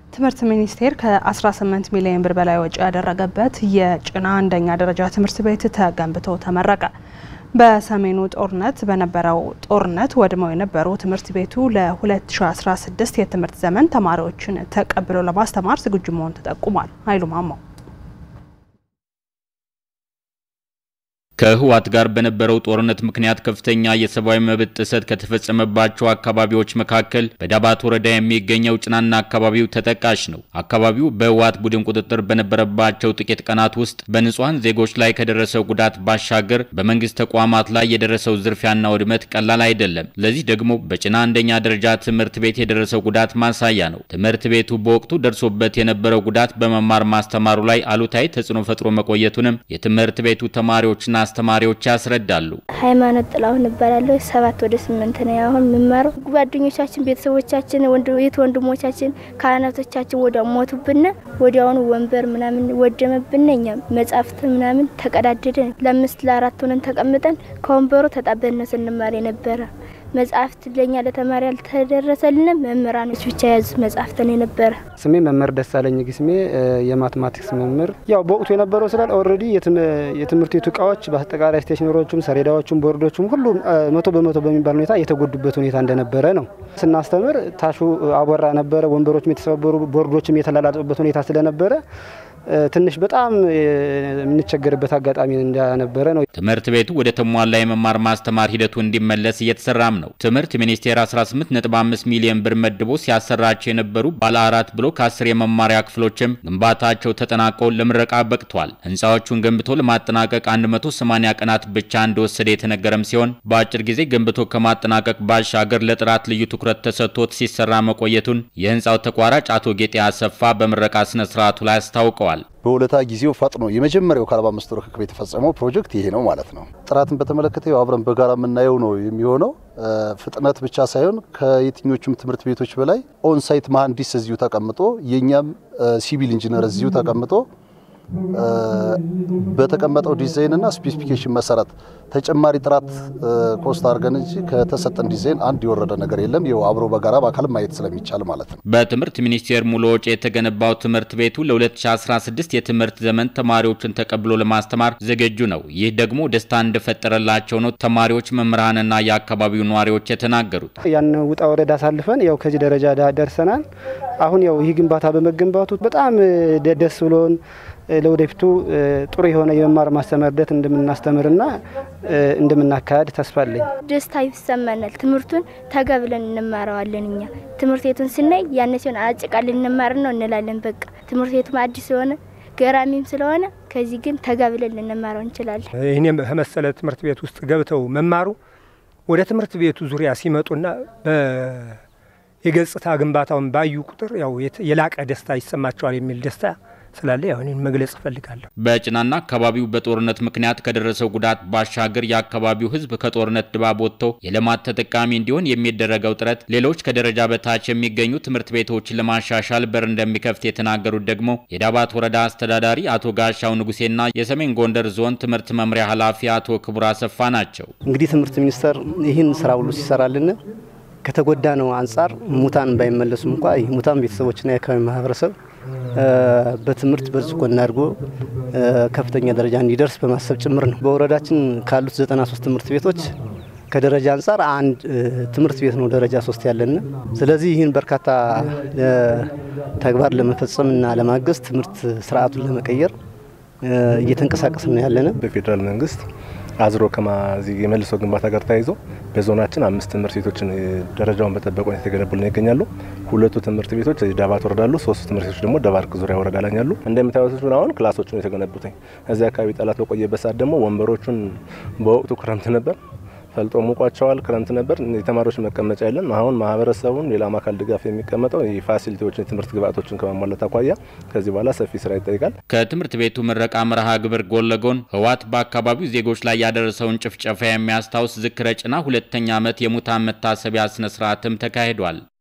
ትምህርት ሚኒስቴር ከ18 ሚሊዮን ብር በላይ ወጪ ያደረገበት የጭና አንደኛ ደረጃ ትምህርት ቤት ተገንብቶ ተመረቀ። በሰሜኑ ጦርነት በነበረው ጦርነት ወድመው የነበሩ ትምህርት ቤቱ ለ2016 የትምህርት ዘመን ተማሪዎችን ተቀብሎ ለማስተማር ዝግጁ መሆኑ ተጠቁሟል። ኃይሉ ማማው ከህወሓት ጋር በነበረው ጦርነት ምክንያት ከፍተኛ የሰብአዊ መብት ጥሰት ከተፈጸመባቸው አካባቢዎች መካከል በዳባት ወረዳ የሚገኘው ጭናና አካባቢው ተጠቃሽ ነው። አካባቢው በህወሓት ቡድን ቁጥጥር በነበረባቸው ጥቂት ቀናት ውስጥ በንጹሐን ዜጎች ላይ ከደረሰው ጉዳት ባሻገር በመንግስት ተቋማት ላይ የደረሰው ዝርፊያና ውድመት ቀላል አይደለም። ለዚህ ደግሞ በጭና አንደኛ ደረጃ ትምህርት ቤት የደረሰው ጉዳት ማሳያ ነው። ትምህርት ቤቱ በወቅቱ ደርሶበት የነበረው ጉዳት በመማር ማስተማሩ ላይ አሉታዊ ተጽዕኖ ፈጥሮ መቆየቱንም የትምህርት ቤቱ ተማሪዎችና አስተማሪዎች ያስረዳሉ። ሃይማኖት ጥላሁን እባላለሁ። ሰባት ወደ ስምንት ነው አሁን የምማረው። ጓደኞቻችን፣ ቤተሰቦቻችን፣ የት ወንድሞቻችን፣ ካህናቶቻችን ወዲያው ሞቱብን። ወዲያውኑ ወንበር ምናምን ወደመብን። እኛም መጻሕፍት ምናምን ተቀዳደደን። ለአምስት ለአራት ሆነን ተቀምጠን ከወንበሩ ተጣበን ነው ስንማር የነበረ። መጽሐፍት ለኛ ለተማሪ ያልተደረሰልን መምህራኖች ብቻ የያዙ መጽሐፍትን የነበረ። ስሜ መምህር ደሳለኝ ግስሜ የማትማቲክስ መምህር። ያው በወቅቱ የነበረው ስላል ኦልሬዲ የትምህርት ቤቱ እቃዎች በአጠቃላይ ስቴሽነሮቹም፣ ሰሌዳዎቹም፣ ቦርዶቹም ሁሉም መቶ በመቶ በሚባል ሁኔታ የተጎዱበት ሁኔታ እንደነበረ ነው። ስናስተምር ታሹ አቧራ ነበረ፣ ወንበሮችም የተሰበሩ ቦርዶችም የተላላጡበት ሁኔታ ስለነበረ ትንሽ በጣም የምንቸገርበት አጋጣሚ እንደነበረ ነው። ትምህርት ቤቱ ወደ ተሟላ የመማር ማስተማር ሂደቱ እንዲመለስ እየተሰራም ነው። ትምህርት ሚኒስቴር 18.5 ሚሊዮን ብር መድቦ ሲያሰራቸው የነበሩ ባለ አራት ብሎክ አስር የመማሪያ ክፍሎችም ግንባታቸው ተጠናቆ ለምረቃ በቅቷል። ህንፃዎቹን ገንብቶ ለማጠናቀቅ 180 ቀናት ብቻ እንደወሰደ የተነገረም ሲሆን በአጭር ጊዜ ገንብቶ ከማጠናቀቅ ባሻገር ለጥራት ልዩ ትኩረት ተሰጥቶት ሲሰራ መቆየቱን የህንፃው ተቋራጭ አቶ ጌጤ አሰፋ በምረቃ ስነ ስርዓቱ ላይ አስታውቀዋል። በሁለታ ጊዜው ፈጥኖ የመጀመሪያው ከአርባ አምስት ወር ርክክብ የተፈጸመው ፕሮጀክት ይሄ ነው ማለት ነው። ጥራትን በተመለከተ አብረን በጋራ የምናየው ነው የሚሆነው። ፍጥነት ብቻ ሳይሆን ከየትኞቹም ትምህርት ቤቶች በላይ ኦንሳይት መሀንዲስ እዚሁ ተቀምጦ የእኛም ሲቪል ኢንጂነር እዚሁ ተቀምጦ በተቀመጠው ዲዛይን እና ስፔሲፊኬሽን መሰረት ተጨማሪ ጥራት ኮስት አድርገን እንጂ ከተሰጠን ዲዛይን አንድ የወረደ ነገር የለም። ይኸው አብሮ በጋራ በአካል ማየት ስለሚቻል ማለት ነው። በትምህርት ሚኒስቴር ሙሉ ወጪ የተገነባው ትምህርት ቤቱ ለ2016 የትምህርት ዘመን ተማሪዎችን ተቀብሎ ለማስተማር ዝግጁ ነው። ይህ ደግሞ ደስታ እንደፈጠረላቸው ነው ተማሪዎች፣ መምህራንና የአካባቢው ነዋሪዎች የተናገሩት። ያን ውጣ ወረዳ አሳልፈን ያው ከዚህ ደረጃ ደርሰናል። አሁን ያው ይህ ግንባታ በመገንባቱ በጣም ደስ ብሎን ለወደፊቱ ጥሩ የሆነ የመማር ማስተማር ሂደት እንደምናስተምርና እንደምናካሄድ ተስፋ አለኝ። ደስታ ይሰማናል። ትምህርቱን ተገብለን እንማረዋለን። እኛ ትምህርት ቤቱን ስናይ ያን ሲሆን አጭቃልን እንማር ነው እንላለን። በቃ ትምህርት ቤቱም አዲስ የሆነ ገራሚም ስለሆነ ከዚህ ግን ተጋብለን ልንማረው እንችላለን። ይህኔም ከመሰለ ትምህርት ቤት ውስጥ ገብተው መማሩ ወደ ትምህርት ቤቱ ዙሪያ ሲመጡና የገጽታ ግንባታውን ባዩ ቁጥር ያው የላቀ ደስታ ይሰማቸዋል የሚል ደስታ ስላለ ያው እኔን መግለጽ እፈልጋለሁ። በጭናና አካባቢው በጦርነት ምክንያት ከደረሰው ጉዳት ባሻገር የአካባቢው ሕዝብ ከጦርነት ድባብ ወጥቶ የልማት ተጠቃሚ እንዲሆን የሚደረገው ጥረት ሌሎች ከደረጃ በታች የሚገኙ ትምህርት ቤቶችን ለማሻሻል በር እንደሚከፍት የተናገሩት ደግሞ የዳባት ወረዳ አስተዳዳሪ አቶ ጋሻው ንጉሴና የሰሜን ጎንደር ዞን ትምህርት መምሪያ ኃላፊ አቶ ክቡር አሰፋ ናቸው። እንግዲህ ትምህርት ሚኒስቴር ይህን ስራ ሁሉ ሲሰራልን ከተጎዳ ነው አንጻር ሙታን ባይመለሱም እንኳ ይህ ሙታን ቤተሰቦችና የአካባቢ ማህበረሰብ በትምህርት በልጽጎ እናድርጎ ከፍተኛ ደረጃ እንዲደርስ በማሰብ ጭምር ነው። በወረዳችን ካሉት 93 ትምህርት ቤቶች ከደረጃ አንጻር አንድ ትምህርት ቤት ነው ደረጃ ሶስት ያለን። ስለዚህ ይህን በርካታ ተግባር ለመፈጸምና ለማገዝ ትምህርት ስርዓቱን ለመቀየር እየተንቀሳቀስ ነው ያለን። በፌዴራል መንግስት አዝሮ ከማዚህ የመልሶ ግንባታ ጋር ተያይዞ በዞናችን አምስት ትምህርት ቤቶችን ደረጃውን በጠበቀ ሁኔታ የተገነቡልን ይገኛሉ። ሁለቱ ትምህርት ቤቶች ዳባት ወረዳ አሉ። ሶስቱ ትምህርት ቤቶች ደግሞ ደባርቅ ዙሪያ ወረዳ ላይ ያሉ። እንደምታዩት አሁን ክላሶቹን የተገነቡትኝ እዚህ አካባቢ ጠላት በቆየበት ሰዓት ደግሞ ወንበሮቹን በወቅቱ ክረምት ነበር ፈልጦ ሙቋቸዋል። ክረምት ነበር። የተማሪዎች መቀመጫ የለን። አሁን ማህበረሰቡን ሌላም አካል ድጋፍ የሚቀመጠው የፋሲሊቲዎችን የትምህርት ግብዓቶችን ከማሟላት አኳያ ከዚህ በኋላ ሰፊ ስራ ይጠይቃል። ከትምህርት ቤቱ ምረቃ መርሃ ግብር ጎን ለጎን ህወሓት በአካባቢው ዜጎች ላይ ያደረሰውን ጭፍጨፋ የሚያስታውስ ዝክረ ጭና ሁለተኛ ዓመት የሙታን መታሰቢያ ስነ ስርዓትም ተካሂዷል።